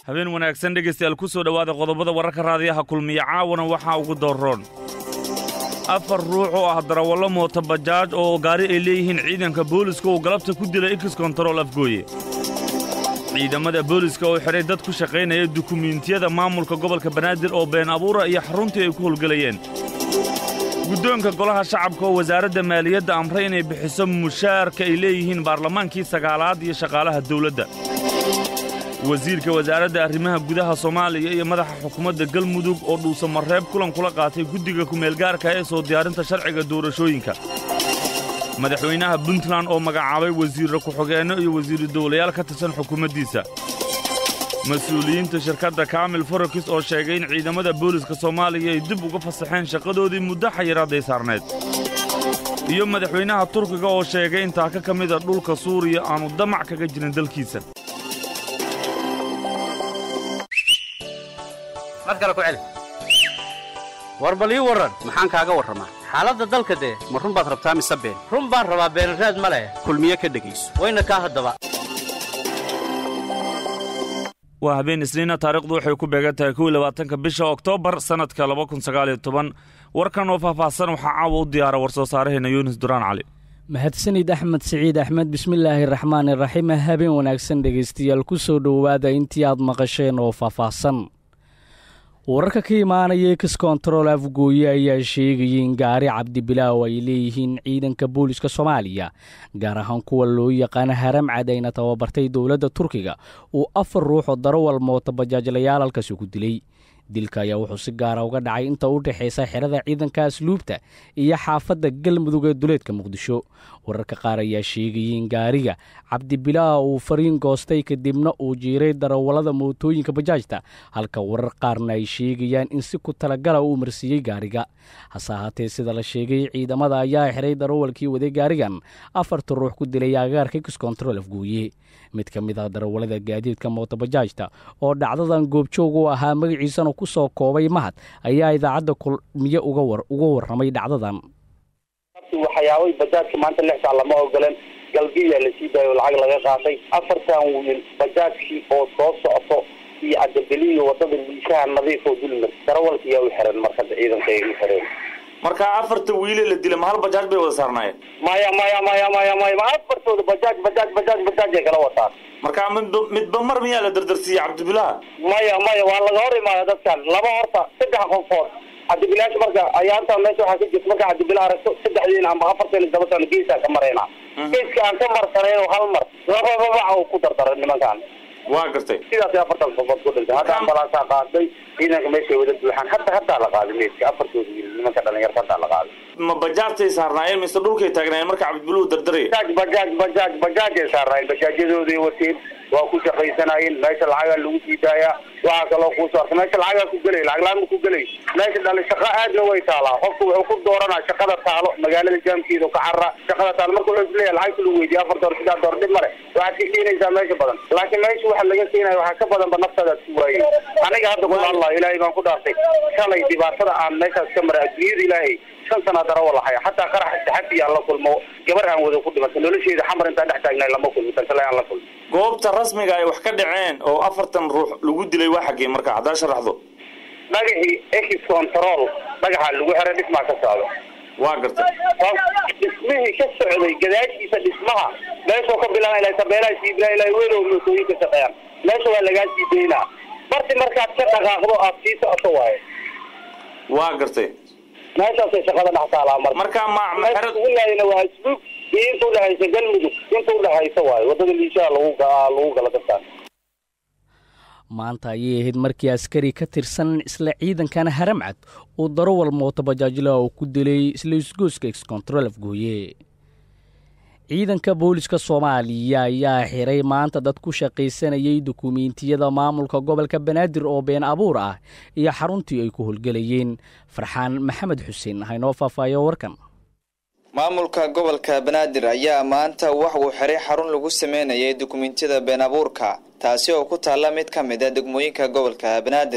habeen wanaagsan dhegaystayaal ku soo dhowaada qodobada wararka raadiyaha kulmiya caawana waxaa ugu doorroon afar ruux oo ah darawallo moota bajaaj oo gaari ay leeyihiin ciidanka booliska uu galabta ku dilay ikis kontarool afgooye ciidamada booliska oo xidhay dad ku shaqaynaya dukumiintiyada maamulka gobolka banaadir oo been abuura iyo xaruntii ay ku howlgelayeen guddoonka golaha shacabka oo wasaaradda maaliyadda amray inay bixiso mushaarka ay leeyihiin baarlamaankii sagaalaad iyo shaqaalaha dawladda wasiirka wasaaradda arrimaha gudaha soomaaliya iyo madaxa xukuumadda galmudug oo dhuusamareeb kulan kula qaatay guddiga kumeelgaarka ee soo diyaarinta sharciga doorashooyinka madaxweynaha puntland oo magacaabay wasiirra ku-xigeenno iyo wasiiru dawlayaal ka tirsan xukuumaddiisa mas-uuliyiinta shirkadda kaamil forokis oo sheegay in ciidamada booliska soomaaliya ay dib uga fasaxeen shaqadoodii muddo xayiraadday saarneed iyo madaxweynaha turkiga oo sheegay in taaka ka mida dhulka suuriya aanu damac kaga jirin dalkiisa mar kale ku celi war bal ii warran maxaan kaaga warramaa xaaladda dalka dee ma run baad rabtaa mise been run baan rabaa beenraad ma leh kulmiye ka dhegayso wayna kaa haddaba waa habeen isniina taarikhdu waxay ku beegan tahay kow labaatanka bisha oktoobar sannadka laba kun sagaaliyo toban warkan oo faahfaahsan waxaa caawa u diyaara war soo saaraheena yunis duraan cali mahadsanid axmed siciid axmed bismillaahi raxmaani raxiim habeen wanaagsan dhegaystayaal ku soo dhowaada intii aad maqasheen oo faahfaahsan wararka ka imaanaya ekis kontarool afgooye ayaa sheegayay in gaari cabdibilaaw ay leeyihiin ciidanka booliska soomaaliya gaar ahaan kuwa loo yaqaana haramcad ayna tababartay dowladda turkiga uu afar ruux oo darawal moota bajaajlayaal halkaasi ku dilay dilka ayaa wuxuu si gaara uga dhacay inta u dhexaysa xerada ciidanka asluubta iyo xaafadda galmudug ee duleedka muqdisho wararka qaar ayaa sheegayay in gaariga cabdibilaa uu fariin goostay kadibna uu jiiray darawallada mootooyinka bajaajta halka warar qaarna ay sheegayaan in si ku talagala uu marsiiyey gaariga hase ahaatee sida la sheegay ciidamada ayaa xiray darawalkii waday gaarigan afarta ruux ku dilay agaarka kiskontarool afgooye mid ka mid ah darawallada gaadiidka mootobajaajta oo dhacdadan goobjoog u ahaa magaciisana ku soo koobay mahad ayaa idaacadda kulmiye uga warramay dhacdadan waxyaabay bajaajka maanta lix saac lama ogoleen galbiya la sii daayo lacag laga qaatay afartan wiil bajaajkii oo soo socoto iyo cadabeliyo wadada liishaha nadiif oo dulmar darawalka yaa u xiran markada ciidanka ay u xireen marka afarta wiile la dila ma hal bajaaj bay wada saarnaayeen maya maya maya maya maya ma afartooda bajaaj bajaaj bajaaj bajaaj ay kala wataan marka midba midba mar miyaa la dardarsiiyey cabdibilaha maya maya waa laga hor imaada dadkan laba horta saddex qofood cabdibilaasha marka ayaantaa meesha waxaa ka jirta marka cabdibilah aragto saddexdiina ama afarteena dabatan geesaan ka marayna geeska aan ka marsanayno hal mar labababaca uu ku dardaray nimankan waa gartay sidaas afartan qofood ku dhintay hadda ambalaasaa qaaday ciidanka meeshay wada buuxaan hadda haddaa la qaaday meeska afartooda wiil nimanka dhalinyarta haddaa la qaaday ma bajaajtay saarnaayeen mise dhulkay taagnaayeen marka cabdibiluhu dardaraya bajaaj bajaaj bajaaj bajaajay saarnaayeen bajaajyadooday wateen waa ku shaqaysanaayeen meesha lacagaa lagu sii daayaa waxaa kaloo kuusoo arka meesha lacagaa ku gelay lacag la-aan ma ku gelay meesha dhali shaqo aadna way taalaa qofku wuxuu ku dooranaa shaqada taalo magaalada jaamkeeda ka carra shaqada taalo marka wuxuu isleeyahay lacagta lagu weydiye afar door sidaa door dhib male waxaad ka keenaysaa meesha badan laakiin meesha waxa laga keenaya waxaa ka badanba naftaadaad ku waayey aniga hadda ku allah ilaahay baan ku dhaartay shalay dhibaatada aan meeshaas ka maray adduunyada ilaahay shan sanaa darawal ahaya xataa qarax saxafi aan la kulmo gabar aan wada ku dhimatay nolosheeda xamar intaan dhex taagnay lama kulmi tan kale aan la kulmi goobta rasmiga ay wax ka dhaceen oo afartan ruux lagu dilay waa xaggee marka haddaa sharaxdo dhagaxii ex control dhagaxa lagu xiray dhismaa ka socda waa gartay dhismihii ka socday gadaashiisa dhismaha meeshuu ka bilaaba ilaa tabeelaha siibila ilaa welow mootooyin ka shaqeeyaan meesha waa lagaa sii daynaa barti markaad ka dhaqaaqdo aad sii socoto waaye waa gartay meeshaasay shaqada dhex taalaa marka marka ma maxeradulaayna waa asluub iyo inta udhexaysa galmudug inta udhexaysa waaye wadada liishaha lagu lagu gala dadkaan maanta ayay ahayd markii askari ka tirsan isla ciidankana haramcad uu darawal mooto bajaajla oo ku dilay isla isgooska excontrol afgooye ciidanka booliska soomaaliya ayaa xiray maanta dad ku shaqaysanayay dukumiintiyada maamulka gobolka banaadir oo been abuur ah iyo xaruntii ay ku howlgelayeen farxaan maxamed xuseen haynoo faahfaahiyo warkan maamulka gobolka banaadir ayaa maanta wax uu xiray xarun lagu sameynayay dukumiintiyada been abuurka taasi oo ku taalla mid ka mid a degmooyinka gobolka banaadir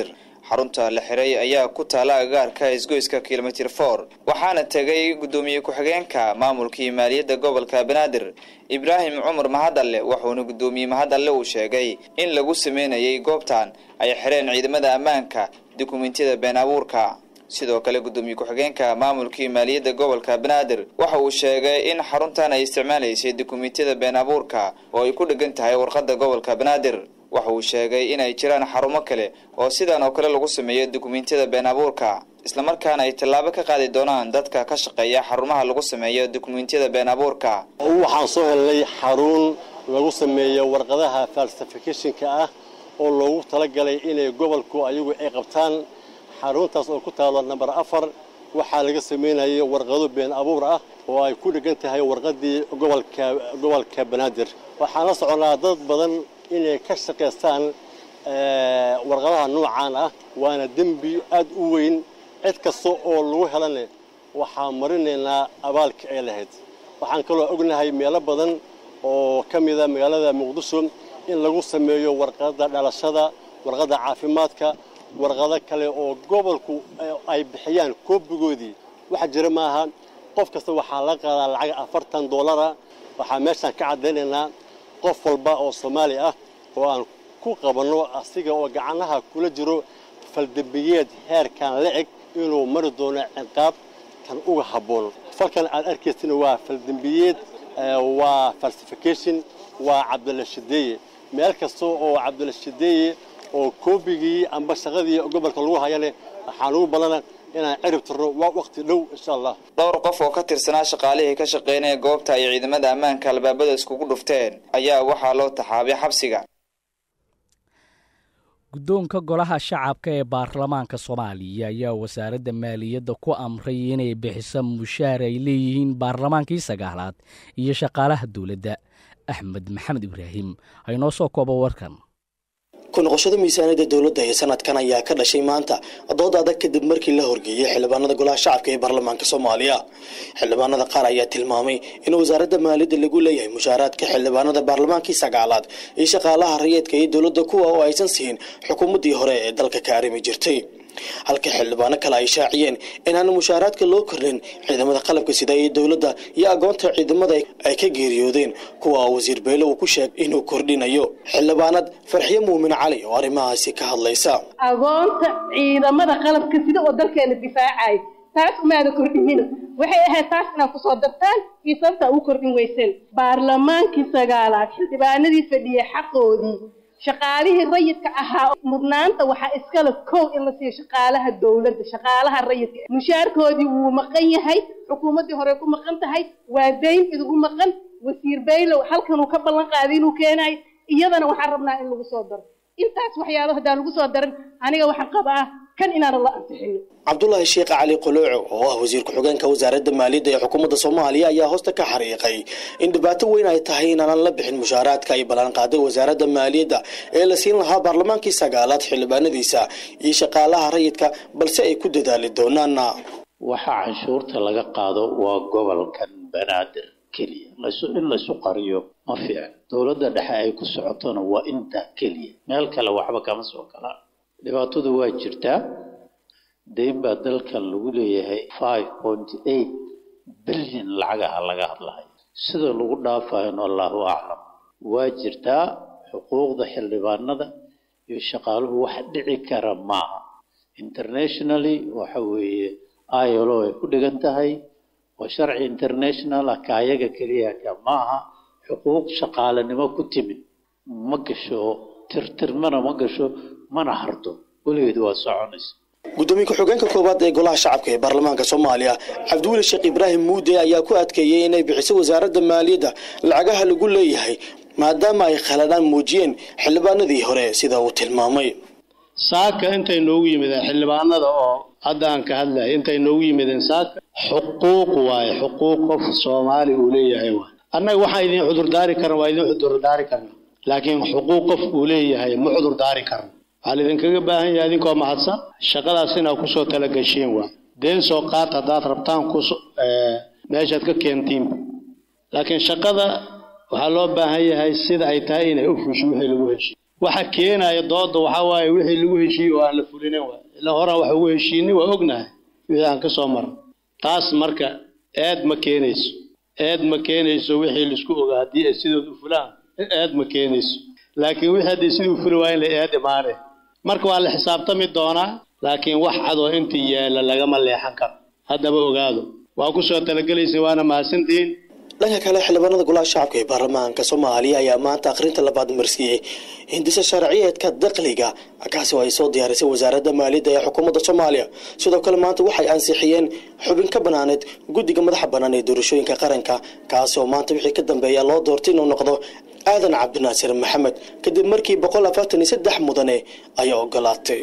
xarunta la xiray ayaa ku taala agagaarka isgoyska kilomitir for waxaana tegay guddoomiye ku-xigeenka maamulkii maaliyadda gobolka banaadir ibraahim cumar mahadalle wuxuuna guddoomiye mahadalle uu sheegay in lagu sameynayay goobtan ay xireen ciidamada ammaanka dukumentiyada been abuurka sidoo kale guddoomiye ku-xigeenka maamulkii maaliyadda gobolka banaadir waxa uu sheegay in xaruntan ay isticmaalaysay dukumentiyada been abuurka oo ay ku dhegan tahay warqadda gobolka banaadir waxa uu sheegay inay jiraan xarumo kale oo sidan oo kale lagu sameeyo dukumentiyada been abuurka islamarkaana ay tallaabo ka qaadi doonaan dadka ka shaqeeya xarumaha lagu sameeyo dukumentiyada been abuurka waxaan soo helnay xarun lagu sameeyo warqadaha falsificationka ah oo loogu talagalay inay gobolku ayagu ay qabtaan xaruntaas oo ku taalo namber afar waxaa laga sameynayay warqado been abuur ah oo ay ku dhegan tahay warqadii gobolka gobolka banaadir waxaan la soconaa dad badan inay ka shaqaystaan warqadaha noocaan ah waana dembi aad u weyn cid kasta oo lagu helana waxaan marinaynaa abaalka ay lahayd waxaan kaloo ognahay meelo badan oo ka mida magaalada muqdisho in lagu sameeyo warqadda dhalashada warqadda caafimaadka warqado kale oo gobolku ay bixiyaan koobigoodii waxa jira maaha qof kasta waxaa laga qaadaa lacag afartan dollara waxaa meeshaan ka caddaynaynaa qof walba oo soomaali ah oo aan ku qabanno asiga oo gacanaha kula jiro faldembiyeed heerkan la eg inuu mari doono ciqaab tan uga habboon falkan aad arkaysina waa faldembiyeed waa falsification waa cabdilla shideeye meel kasta oo cabdilla shideeye oo koobigii amba shaqadii gobolka lagu hayane waxaan ugu balana inaan cirib tirno waa waqti dhow insha allah dhowr qof oo ka tirsanaa shaqaalihii ka shaqeynaya goobta ay ciidamada ammaanka albaabada iskugu dhufteen ayaa waxaa loo taxaabay xabsiga guddoonka golaha shacabka ee baarlamaanka soomaaliya ayaa wasaaradda maaliyadda ku amray inay bixiso mushaar ay leeyihiin baarlamaankii sagaalaad iyo shaqaalaha dowladda axmed maxamed ibraahim aynoo soo koobo warkan ku noqoshada miisaaniyadda dowladda ee sanadkan ayaa ka dhashay maanta dood adag kadib markii la horgeeyey xildhibaanada golaha shacabka ee baarlamaanka soomaaliya xildhibaanada qaar ayaa tilmaamay in wasaaradda maaliyadda lagu leeyahay mushaaraadka xildhibaanada baarlamaankii sagaalaad iyo shaqaalaha rayeedka iyo dowladda kuwa oo aysan siin xukuumaddii hore ee dalka ka arrimi jirtay halka xildhibaano kale ay shaaciyeen inaana mushaaraadka loo kordhin ciidamada qalabka sida ee dowladda iyo agoonta ciidamada ay ka geeriyoodeen kuwa wasiir beyle uu ku sheegay inuu kordhinayo xildhibaanad farxiyo muumin cali oo arrimahaasi ka hadlaysa agoonta ciidamada qalabka sida oo dalkeena difaacaya taas umaada kordhinina waxay ahayd taas inaad kusoo dartaan iyo sababta ugu kordhin weyseen baarlamaankii sagaalaad xildhibaanadii fadhiyay xaqoodii shaqaalihii rayidka ahaa mudnaanta waxaa iskale kow in la siiyo shaqaalaha dowladda shaqaalaha rayidka mushaarkoodii wuu maqan yahay xukuumaddii hore ku maqan tahay waa dayn idugu maqan wasiir baylow halkanuu ka ballan qaaday inuu keenayo iyadana waxaan rabnaa in lagu soo daro intaas waxyaaba haddaan lagu soo daran aniga waxaan qabaa kan inaanan la ansixino cabdulaahi sheekh cali qolooco oo ah wasiir ku-xigeenka wasaaradda maaliyadda ee xukuumadda soomaaliya ayaa hoosta ka xariiqay in dhibaato weyn ay tahay inaanan la bixin mushaaraadka ay ballanqaaday wasaaradda maaliyadda ee la siin lahaa baarlamaankii sagaalaad xildhibaanadiisa iyo shaqaalaha rayidka balse ay ku dadaali doonaan waxa canshuurta laga qaado waa gobolkan banaadir keliya in laysu qariyo ma fiican dowladda dhexe ay ku socotona waa intaa keliya meel kale waxba kama soo galaan dhibaatadu waa jirtaa dayn baa dalkan lagu leeyahay five point eight bilyan lacagaha laga hadlahay sida lagu dhaafayno allahu aclam waa jirtaa xuquuqda xildhibaanada iyo shaqaaluhu wax dhici kara maaha internationally waxa weeye ilo ay ku dhigan tahay waa sharci international ah kaayaga keliya ka maaha xuquuq shaqaalanimo ku timid ma gasho tirtirmana ma gasho mana harto weligeed waa soconaysa gudoomiye ku-xigeenka koowaad ee golaha shacabka ee baarlamaanka soomaaliya cabdiweli sheekh ibraahim muude ayaa ku adkeeyey inay bixiso wasaaradda maaliyadda lacagaha lagu leeyahay maadaama ay khaladaan muujiyeen xildhibaanadii hore sida uu tilmaamay saaka intay noogu yimideen xildhibaanada oo hadda aan ka hadlaya intay noogu yimideen saaka xuquuq waaye xuquuq qof soomaali uu leeyahay waay annaga waxaan idin cudurdaari karna waa idin cudurdaari karna laakiin xuquuq qof uu leeyahay ma cudurdaari karna waxaa laidinkaga baahan yahay idinkoo mahadsan shaqadaas inaad kusoo talagashiin waay deen soo qaat haddaad rabtaan kus meeshaad ka keentiin laakiin shaqada waxaa loo baahan yahay sida ay tahay inay u fusho wixii lagu heshiy waxa keenaya dooda waxaa waaye wixii lagu heshiiyey oo aan la fulinin waay ilaa horaan wax ugu heshiinay waa ognahay wixii aan ka soo marno taas marka eed ma keenayso eed ma keenayso wixii laisku ogaa haddii ay sidooda u fulaan eed ma keenayso laakiin wixii hadday sidii u fuli waayen la eed imaane marka waa la xisaabtami doonaa laakiin wax cadoo intii yaalla lagama leexan karo haddaba ogaado waa ku soo talagelaysa waana mahadsantihiin dhanka kale xildhibaanada golaha shacabka ee baarlamaanka soomaaliya ayaa maanta akhrinta labaad marsiiyey hindisa sharciyeedka dakhliga kaasi oo ay soo diyaarisay wasaaradda maaliyadda ee xukuumadda soomaaliya sidoo kale maanta waxay ansixiyeen xubin ka banaaneed guddiga madaxa bannaan ee doorashooyinka qaranka kaasi oo maanta wixii ka dambeeya loo doortay inuu noqdo aadan cabdinaasir maxamed kadib markii boqol afartan iyo saddex mudane ayaa ogolaatay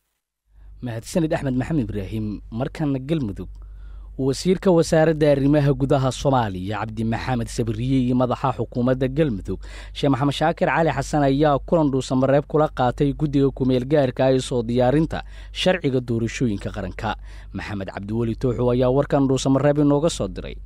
mahadsanid axmed maxamed ibraahim markana galmudug wasiirka wasaaradda arrimaha gudaha soomaaliya cabdi maxamed sabriye iyo madaxa xukuumadda galmudug sheekh maxamed shaakir cali xasan ayaa kulan dhuusamareeb kula qaatay guddiga kumeel gaarka ee soo diyaarinta sharciga doorashooyinka qaranka maxamed cabdiweli tooxow ayaa warkan dhuusamareeb inooga soo diray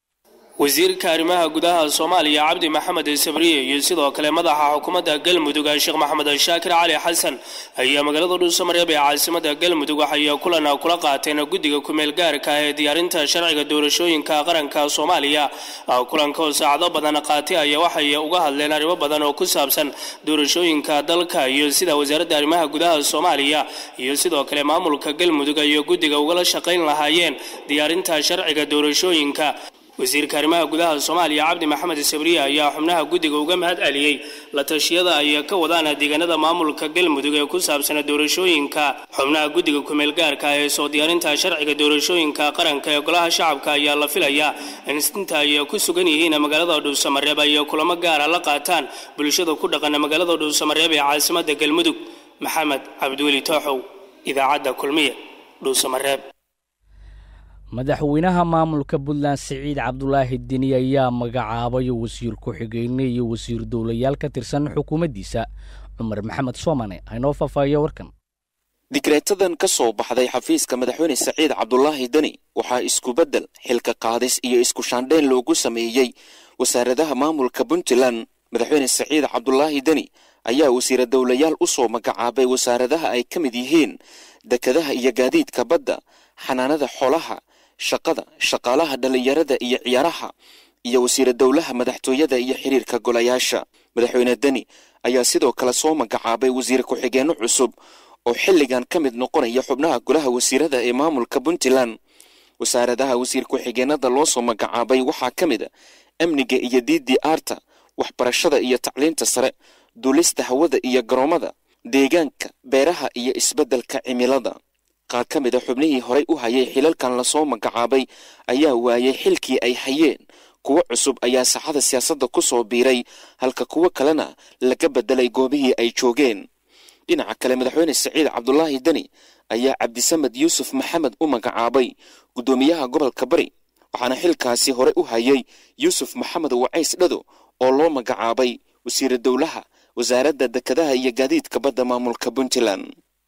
wasiirka arrimaha gudaha soomaaliya cabdi maxamed sabriye iyo sidoo kale madaxa xukuumadda galmudug sheekh maxamed shaakir cali xasan ayaa magaalada dhuusamareeb ee caasimada galmudug waxay kulan kula qaateen guddiga kumeel gaarka ee diyaarinta sharciga doorashooyinka qaranka soomaaliya kulanka oo saacado badan qaatay ayaa waxay uga hadleen arrimo badan oo ku saabsan doorashooyinka dalka iyo sida wasaaradda arrimaha gudaha soomaaliya iyo sidoo kale maamulka galmudug iyo guddiga ugala shaqayn lahaayeen diyaarinta sharciga doorashooyinka wasiirka arrimaha gudaha soomaaliya cabdi maxamed sabriye ayaa xubnaha guddiga uga mahad celiyey la tashiyada ay ka wadaan deegaanada maamulka galmudug ee ku saabsan doorashooyinka xubnaha guddiga kumeel gaarka ee soo diyaarinta sharciga doorashooyinka qaranka ee golaha shacabka ayaa la filayaa in inta ay ku sugan yihiin magaalada dhuusamareeb ay kulamo gaara la qaataan bulshada ku dhaqan magaalada dhuusamareeb ee caasimada galmudug maxamed cabdiweli tooxow idaacadda kulmiye dhuusamareeb madaxweynaha maamulka puntland siciid cabdulaahi deni ayaa magacaabay wasiir ku-xigeyne iyo wasiir dowlayaal ka tirsan xukuumaddiisa cumar maxamed soomane haynoo faahfaahiyo warkan digreetadan ka soo baxday xafiiska madaxweyne saciid cabdulaahi deni waxaa isku beddel xilka qaadis iyo isku shaandheyn loogu sameeyey wasaaradaha maamulka puntland madaxweyne saciid cabdulaahi deni ayaa wasiira dowlayaal u soo magacaabay wasaaradaha ay ka mid yihiin dekadaha iyo gaadiidka badda xanaanada xoolaha shaqada shaqaalaha dhallinyarada iyo ciyaaraha iyo wasiira dowlaha madaxtooyada iyo xiriirka golayaasha madaxweyne deni ayaa sidoo kale soo magacaabay wasiir ku-xigeenno cusub oo xilligan ka mid noqonaya xubnaha golaha wasiirada ee maamulka puntland wasaaradaha wasiir ku-xigeenada loo soo magacaabay waxaa ka mid a amniga iyo diidii aarta waxbarashada iyo tacliinta sare duulista hawada iyo garoomada deegaanka beeraha iyo isbeddelka cimilada qaar ka mid a xubnihii horay u hayay xilalkan lasoo magacaabay ayaa waayay xilkii ay hayeen kuwo cusub ayaa saxada siyaasadda ku soo biiray halka kuwo kalena laga beddelay goobihii ay joogeen dhinaca kale madaxweyne saciid cabdulaahi deni ayaa cabdisamed yuusuf maxamed u magacaabay guddoomiyaha gobolka bari waxaana xilkaasi hore u hayay yuusuf maxamed wacays dhado oo loo magacaabay wasiira dowlaha wasaaradda dekadaha iyo gaadiidka badda maamulka puntland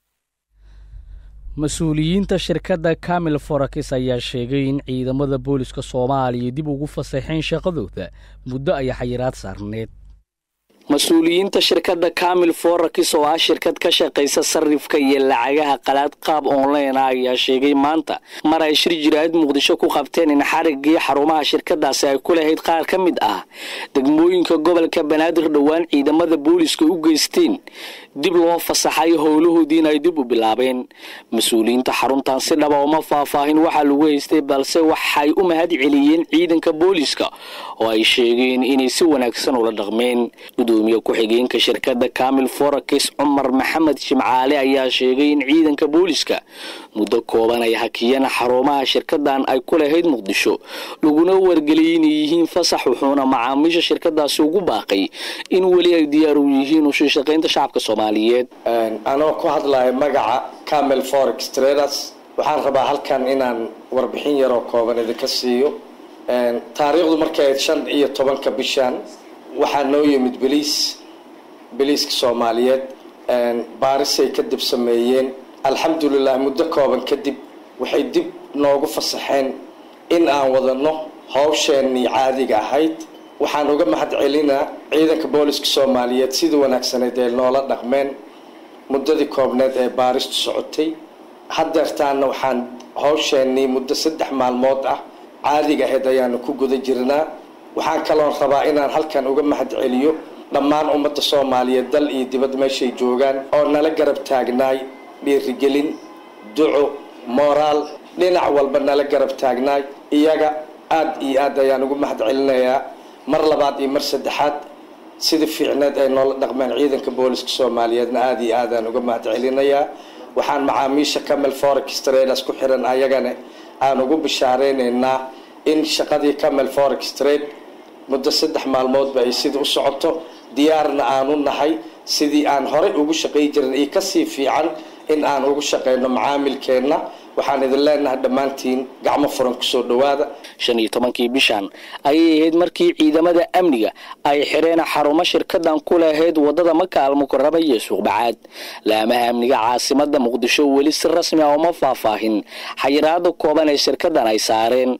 mas-uuliyiinta shirkadda kamil forakis ayaa sheegay in ciidamada booliska soomaaliya dib ugu fasaxeen shaqadooda muddo ay xayiraad saarneed mas-uuliyiinta shirkadda kamil forakis oo ah shirkad ka shaqaysa sarifka iyo lacagaha qalaad qaab online ah ayaa sheegay maanta mar ay shir jiraahid muqdisho ku qabteen in xarigii xarumaha shirkadaasi ay ku lahayd qaar ka mid ah degmooyinka gobolka banaadir dhowaan ciidamada booliska u geysteen dib loo fasaxay howlahoodiina ay dib u bilaabeen mas-uuliyiinta xaruntan si dhaba uma faahfaahin waxaa lagu haystay balse waxay u mahad celiyeen ciidanka booliska oo ay sheegeen inay si wanaagsan ula dhaqmeen gudoomiye ku-xigeenka shirkadda kamil forakis cumar maxamed jimcaale ayaa sheegay in ciidanka booliska muddo kooban ay hakiyeen xarumaha shirkadan ay ku lahayd muqdisho laguna wargeliyay inay yihiin fasax wuxuuna macaamiisha shirkadaasi ugu baaqay in weli ay diyaar u yihiin usii shaqaynta shacabka soomaaliyeed anoo ku hadlaya magaca camel forex traders waxaan rabaa halkan inaan warbixin yaroo kooban idinka siiyo taariikhdu markay ahayd shan iyo tobanka bishan waxaa noo yimid beliis beliiska soomaaliyeed baarisay kadib sameeyeen alxamdulilah muddo kooban kadib waxay dib noogu fasaxeen in aan wadano hawsheenii caadiga ahayd waxaan uga mahad celinaa ciidanka booliska soomaaliyeed sida wanaagsaneed ee noola dhaqmeen muddadii koobneed ee baaristu socotay haddeertaana waxaan hawsheenii muddo saddex maalmood ah caadiga ahayd ayaanu ku guda jirnaa waxaan kaloon rabaa inaan halkan uga mahad celiyo dhammaan ummadda soomaaliyeed dal iyo dibad meeshay joogaan oo nala garab taagnaay dhiirigelin duco moraal dhinac walba nala garab taagnaay iyaga aada iyo aad ayaan ugu mahad celinayaa mar labaad iyo mar saddexaad sida fiicneed ay noola dhaqmeen ciidanka booliska soomaaliyeedna aada iyo aadaan uga mahad celinayaa waxaan macaamiisha camel forex traders ku xiran ayagana aan ugu bishaareynayna in shaqadii camel forex trade muddo saddex maalmoodba ay sida u socoto diyaarna aanu nahay sidii aan horey ugu shaqay jirin iyo kasii fiican in aan ugu shaqeyno macaamilkeenna waxaan idin leenahay dhammaantiin gacmo furan kusoo dhowaada shan iyo tobankii bishan ayay ahayd markii ciidamada amniga ay xireen xarumo shirkadan ku lahayd wadada maka almukaraba iyo suuqbacaad laamaha amniga caasimada muqdisho weli si rasmi ah uma faahfaahin xayiraada kooban ee shirkadan ay saareen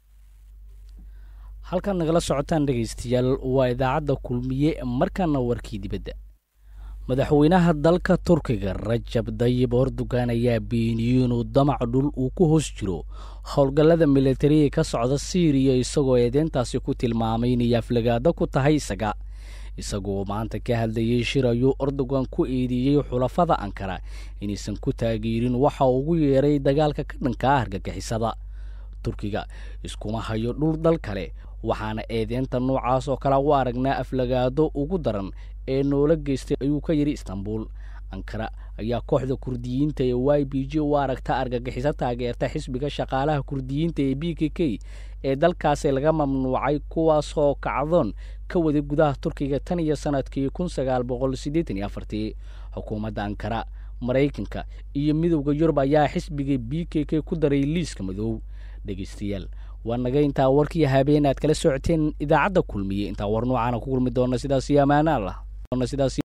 halkaad nagala socotaan dhegaystayaal waa idaacadda kulmiye markaana warkii dibadda madaxweynaha dalka turkiga rajab dayib erdogan ayaa beeniyey inuu damac dhul uu ku hoos jiro howlgallada militariga ka socda siiriya isagoo eedeyntaasi ku tilmaamay inay aflagaado ku tahay isaga isagoo maanta ka hadlayey shir ayuu erdogan ku eedeeyey xulafada ankara inaysan ku taageerin waxa ugu yeeray dagaalka ka dhanka ah argagixisada turkiga iskuma hayo dhul dal kale waxaana eedeynta noocaas oo kale u aragnaa aflagaado ugu daran ee noola geystay ayuu ka yidhi istanbul ankara ayaa kooxda kurdiyiinta ee y b j u aragta argagixiso taageerta xisbiga shaqaalaha kurdiyiinta ee b k k ee dalkaasi laga mamnuucay kuwaasoo kacdoon ka waday gudaha turkiga tan iyo sanadkii kun sagaal boqol siddeetan iyo afartii xukuumadda ankara maraykanka iyo midowda yurub ayaa xisbiga b k k ku daray liiska madow dhegaystayaal waa naga intaa warkii habeen aad kala socoteen idaacadda kulmiye intaa war noocaana ku kulmi doona sidaas iyo ammaana allah